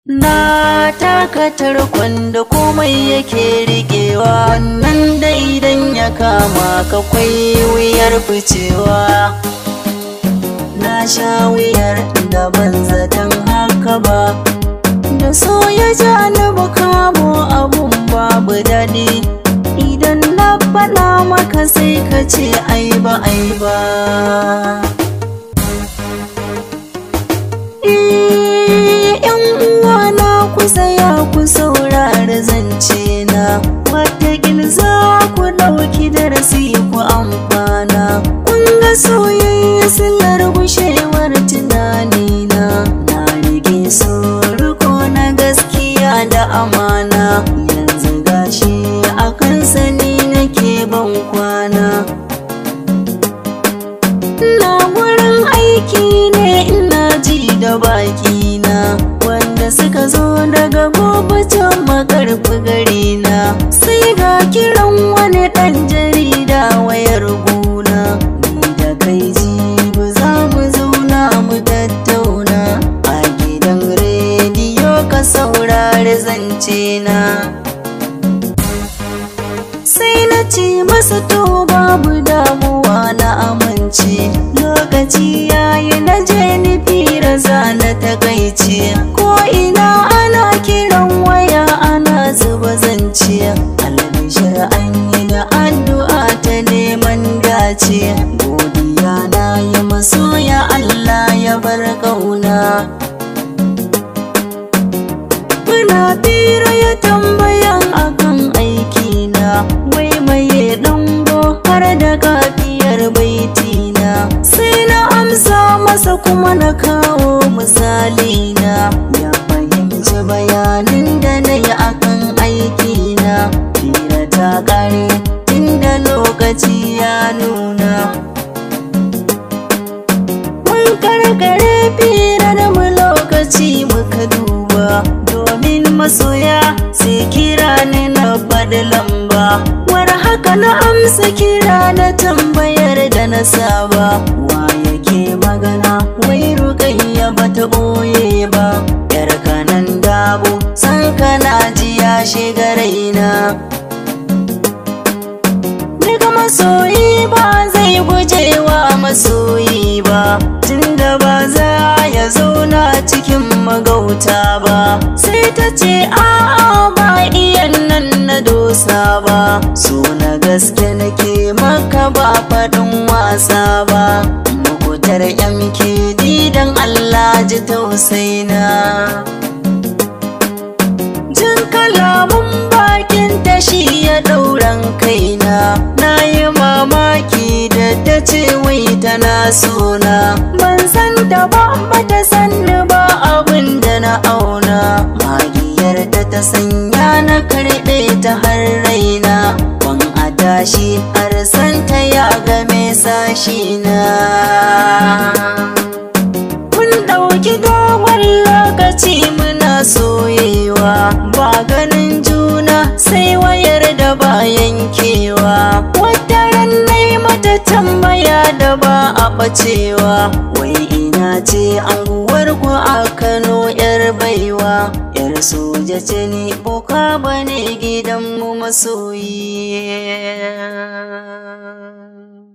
Na taka tarkon da komai yake riƙewa wannan da idan ya kama ka kwai wuyar ficewa Na sha wuyar da ban zaton haka ba Da so ya ja ni kamo abun babu daɗi Idan na faɗa maka sai ka ce ai ba ai ba yan uwana ku tsaya ku saurara zance na watakil za ku ɗauki darasi ku amfana kun ga soyayya sillar gushewar tunanina na rige riko na gaskiya da amana yanzu gashi akan sani nake ban kwana na wurin aiki ne ina ji da baki na wanda suka zo daga gobe can makarfi gari na sai ga kiran wani ɗan jarida wayar guna ni da kai jibi za mu zauna mu tattauna a gidan rediyo ka saurari zance na sai na ce masa to babu damuwa na amince lokaci yayi na je ni fira za na takaice ko ina ana kiran waya ana zuba zance albishir an yi da addu'a ta neman dace godiya na yi masoya Allah ya bar kauna Muna fira ya tambayan akan aikina wai maye dango har da kafiyar baitina sai na amsa masa kuma na kawo misalina ya fahimci bayanin da na yi akan aikina fira ta kare inda lokaci ya nuna mun karkare fira da mu lokaci muka duba domin masoya sai kira ni na faɗi lamba war haka na amsa kira na tambayar da na saba wa yake magana wai rukayya bata ɓoye ba yar kanan dabo san kana ji ya shiga raina Daga masoyi ba zai gujewa masoyi ba tunda ba za ya zauna cikin magauta ba sai ta ce a'a ba iyan nan na dosa ba so na gaske nake maka ba faɗin wasa ba makutar MKD dan Allah ji tausaina jin kalamun bakin tashi ya ɗauran kaina na yi mamaki da ta ce wai tana sona ban san da ba ta sanni ba abin da na auna magiyar da ta sanya na karɓe ta har raina ban a tashi har santa ya game sashi na Mun ɗauki dogon lokaci muna soyewa ba ganin juna sai wayar da ba yankewa wata ran nai mata tambaya da ba a ɓacewa wai ina ce anguwar ku a Kano yar baiwa yar soja ce ni boka bane gidanmu masoyi